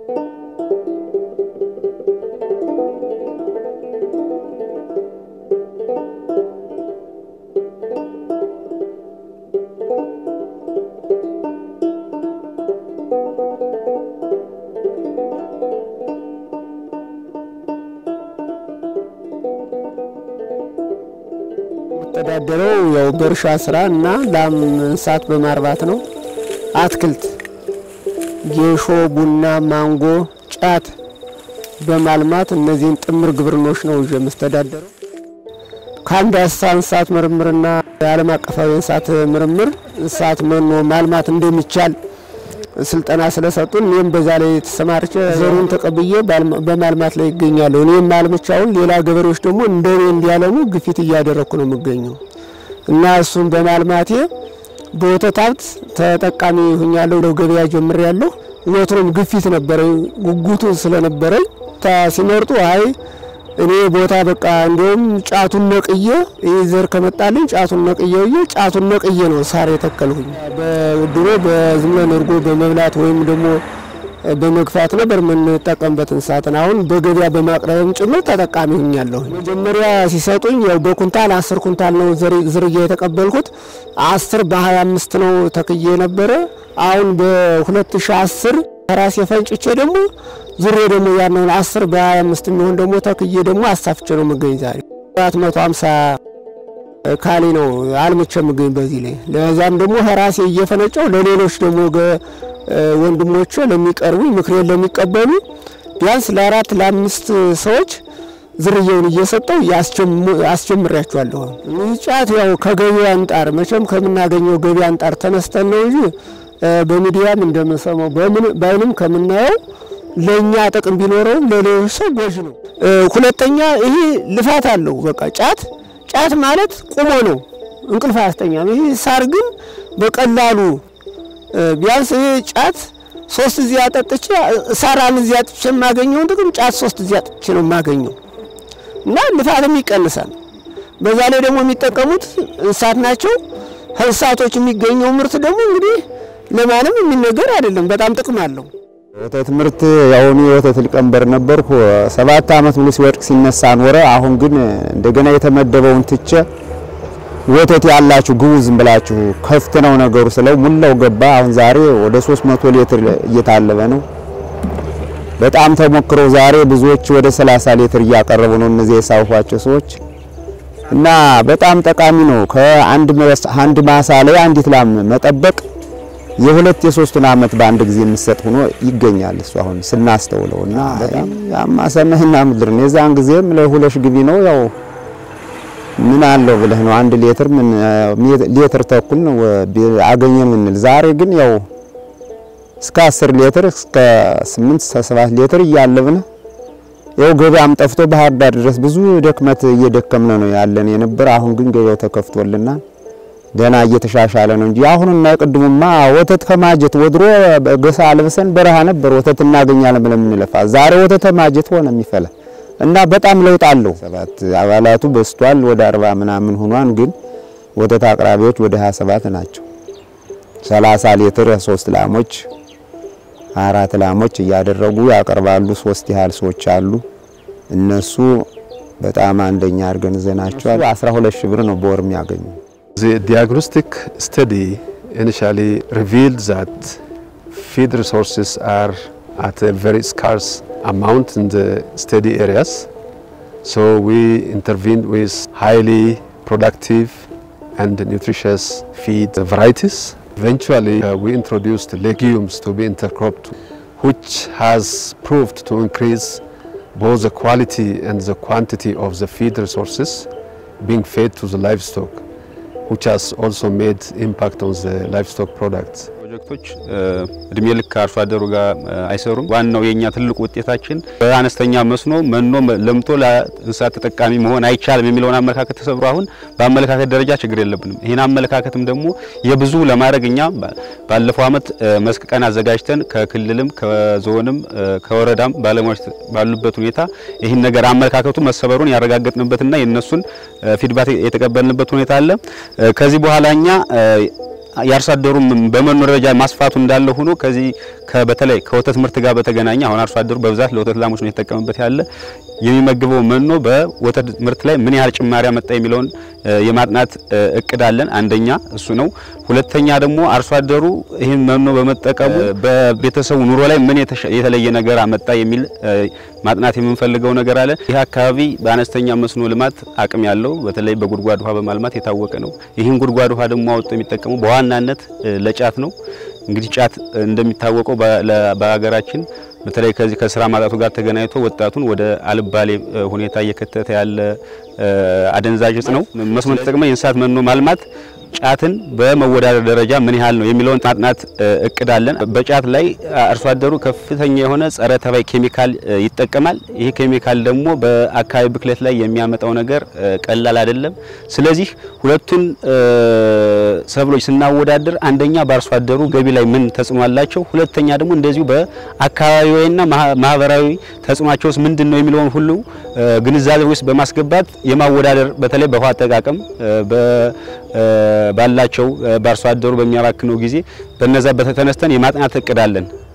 ተዳደረው ያው በእርሻ ስራ እና ላም እንስሳት በማርባት ነው። አትክልት፣ ጌሾ፣ ቡና፣ ማንጎ፣ ጫት በማልማት እነዚህን ጥምር ግብርኖች ነው ይዤ የምስተዳደረው። ከአንድ እንስሳ እንስሳት ምርምርና የዓለም አቀፋዊ እንስሳት ምርምር እንስሳት መኖ ማልማት እንደሚቻል ስልጠና ስለሰጡን እኔም በዛ ላይ ተሰማርቼ ዘሩን ተቀብዬ በማልማት ላይ ይገኛለሁ። እኔም ማልምቻውን ሌላ ገበሬዎች ደግሞ እንደኔ እንዲያለሙ ግፊት እያደረግኩ ነው የምገኘው እና እሱን በማልማቴ በወተት ሀብት ተጠቃሚ ሁኛለሁ። ገበያ ጀምሬያለሁ። ወትሮም ግፊት ነበረኝ፣ ጉጉቱ ስለነበረኝ ሲመርጡ አይ እኔ ቦታ በቃ እንዲሁም ጫቱን ነቅዬ ይህ ዘር ከመጣልኝ ጫቱን ነቅዬ ብዬ ጫቱን ነቅዬ ነው ሳር የተከልሁኝ። በድሮ በዝም ብለን እርጎ በመብላት ወይም ደግሞ በመግፋት ነበር የምንጠቀምበት እንስሳትን። አሁን በገበያ በማቅረብም ጭምር ተጠቃሚ ሁኛለሁ። መጀመሪያ ሲሰጡኝ ያው በኩንታል አስር ኩንታል ነው ዝርያ የተቀበልኩት። አስር በሀያ አምስት ነው ተክዬ ነበረ። አሁን በሁለት ሺ አስር ራሴ ፈንጭቼ ደግሞ ዙሬ ደግሞ ያነውን አስር በሀያ አምስት የሚሆን ደግሞ ተክዬ ደግሞ አሳፍቼ ነው የምገኝ። ዛሬ አራት መቶ ሀምሳ ካሌ ነው አልምቼ የምገኝ በዚህ ላይ ለዛም ደግሞ ራሴ እየፈነጨው ለሌሎች ደግሞ ወንድሞቼ ለሚቀርቡኝ ምክሬን ለሚቀበሉ ቢያንስ ለአራት ለአምስት ሰዎች ዝርያውን እየሰጠው አስጀምሬያቸዋለሁ። ጫት ያው ከገበያ አንጣር መቼም ከምናገኘው ገበያ አንጣር ተነስተን ነው እንጂ በሚዲያም እንደምንሰማው በአይንም ከምናየው ለእኛ ጥቅም ቢኖረውም ለሌሎች ሰው ጎጂ ነው። ሁለተኛ ይሄ ልፋት አለው። በቃ ጫት ጫት ማለት ቁሞ ነው፣ እንቅልፍ አያስተኛም። ይሄ ሳር ግን በቀላሉ ቢያንስ ይሄ ጫት ሶስት እዚህ አጠጥቼ ሳር አንድ እዚህ አጥቼ የማገኘውን ጥቅም ጫት ሶስት እዚህ አጥቼ ነው የማገኘው እና ልፋትም ይቀንሳል። በዛ ላይ ደግሞ የሚጠቀሙት እንስሳት ናቸው። ከእንስሳቶች የሚገኘው ምርት ደግሞ እንግዲህ ለማንም የሚነገር አይደለም። በጣም ጥቅም አለው። ወተት ምርት ያሁኑ የወተት ሊቀመንበር ነበርኩ። ሰባት ዓመት ሙሉ ሲወድቅ ሲነሳ ኖረ። አሁን ግን እንደገና የተመደበውን ትቼ ወተት ያላችሁ ግቡ ዝም ብላችሁ ከፍት ነው ነገሩ ስለው ሙላው ገባ። አሁን ዛሬ ወደ 300 ሊትር እየታለበ ነው። በጣም ተሞክሮ ዛሬ ብዙዎች ወደ 30 ሊትር እያቀረቡ ነው እነዚህ የሳውኋቸው ሰዎች እና በጣም ጠቃሚ ነው። ከአንድ አንድ ማሳ ላይ አንዲት ላም መጠበቅ የሁለት የሶስቱን አመት በአንድ ጊዜ የሚሰጥ ሆኖ ይገኛል። እሱ አሁን ስናስተውለው እና በጣም ያማ ሰማይና ምድር ነው። የዛን ጊዜም ለሁለሽ ግቢ ነው ያው ምን አለው ብለህ ነው አንድ ሊትር ምን ሊትር ተኩል ነው አገኘን ምንል። ዛሬ ግን ያው እስከ 10 ሊትር እስከ 8 እስከ 7 ሊትር እያለብን ያው ገበያም ጠፍቶ ባህር ዳር ድረስ ብዙ ደክመት እየደከምነ ነው ያለን የነበር። አሁን ግን ገበያው ተከፍቶልናል። ገና እየተሻሻለ ነው እንጂ አሁንና የቅድሙማ ወተት ከማጀት ወድሮ ገሳ አልብሰን በረሃ ነበር ወተት እናገኛለን ብለን የምንለፋ። ዛሬ ወተት ማጀት ሆነ የሚፈላ እና በጣም ለውጥ አለው። ሰባት አባላቱ በስቷል ወደ አርባ ምናምን ሆኗን፣ ግን ወተት አቅራቢዎች ወደ 27 ናቸው። 30 ሊትር ሶስት ላሞች አራት ላሞች እያደረጉ ያቀርባሉ። ሶስት ያህል ሰዎች አሉ። እነሱ በጣም አንደኛ አድርገን ይዘናቸዋል። 12 ሺህ ብር ነው በወር የሚያገኙ። The diagnostic study initially revealed that feed resources are at a very scarce amount in the steady areas. So we intervened with highly productive and nutritious feed varieties. Eventually, uh, we introduced legumes to be intercropped, which has proved to increase both the quality and the quantity of the feed resources being fed to the livestock. which has also made impact on the livestock products. ፕሮጀክቶች እድሜ ልክ አርሶ አደሩ ጋር አይሰሩም። ዋናው የኛ ትልቁ ውጤታችን በአነስተኛ መስኖ መኖ ለምቶ ለእንስሳት ተጠቃሚ መሆን አይቻልም የሚለውን አመለካከት ተሰብሮ አሁን በአመለካከት ደረጃ ችግር የለብንም። ይህን አመለካከትም ደግሞ የብዙ ለማድረግ እኛ ባለፈው ዓመት መስክ ቀን አዘጋጅተን ከክልልም ከዞንም ከወረዳም ባለሙያዎች ባሉበት ሁኔታ ይህን ነገር አመለካከቱ መሰበሩን ያረጋገጥንበትና የነሱን ፊድባክ የተቀበልንበት ሁኔታ አለ። ከዚህ በኋላ እኛ የአርሶ አደሩ በመኖ ደረጃ ማስፋቱ እንዳለ ሆኖ ከዚህ በተለይ ከወተት ምርት ጋር በተገናኘ አሁን አርሶ አደሩ በብዛት ለወተት ላሞች ነው የተጠቀምበት ያለ የሚመግበው መኖ በወተት ምርት ላይ ምን ያህል ጭማሪ አመጣ የሚለውን የማጥናት እቅድ አለን። አንደኛ እሱ ነው። ሁለተኛ ደግሞ አርሶ አደሩ ይህን መኖ በመጠቀሙ በቤተሰቡ ኑሮ ላይ ምን የተለየ ነገር አመጣ የሚል ማጥናት የምንፈልገው ነገር አለ። ይህ አካባቢ በአነስተኛ መስኖ ልማት አቅም ያለው በተለይ በጉድጓድ ውሃ በማልማት የታወቀ ነው። ይህን ጉድጓድ ውሃ ደግሞ አወጥቶ የሚጠቀመው በዋናነት ለጫት ነው። እንግዲህ ጫት እንደሚታወቀው በሀገራችን በተለይ ከዚህ ከስራ ማጣቱ ጋር ተገናኝቶ ወጣቱን ወደ አልባሌ ሁኔታ እየከተተ ያለ አደንዛዥ እጽ ነው። መስኖ ተጠቅመ የእንስሳት መኖ ማልማት ጫትን በመወዳደር ደረጃ ምን ያህል ነው የሚለውን ማጥናት እቅድ አለን። በጫት ላይ አርሶ አደሩ ከፍተኛ የሆነ ጸረ ተባይ ኬሚካል ይጠቀማል። ይህ ኬሚካል ደግሞ በአካባቢ ብክለት ላይ የሚያመጣው ነገር ቀላል አይደለም። ስለዚህ ሁለቱን ሰብሎች ስናወዳደር አንደኛ በአርሶ አደሩ ገቢ ላይ ምን ተጽዕኖ አላቸው፣ ሁለተኛ ደግሞ እንደዚሁ በአካባቢዊና ማህበራዊ ተጽዕኖቸውስ ምንድን ነው የሚለውን ሁሉ ግንዛቤ ውስጥ በማስገባት የማወዳደር በተለይ በውሃ አጠቃቀም ባላቸው በአርሶ አደሩ በሚያባክነው ጊዜ በነዛ በተነስተን የማጥናት እቅድ አለን።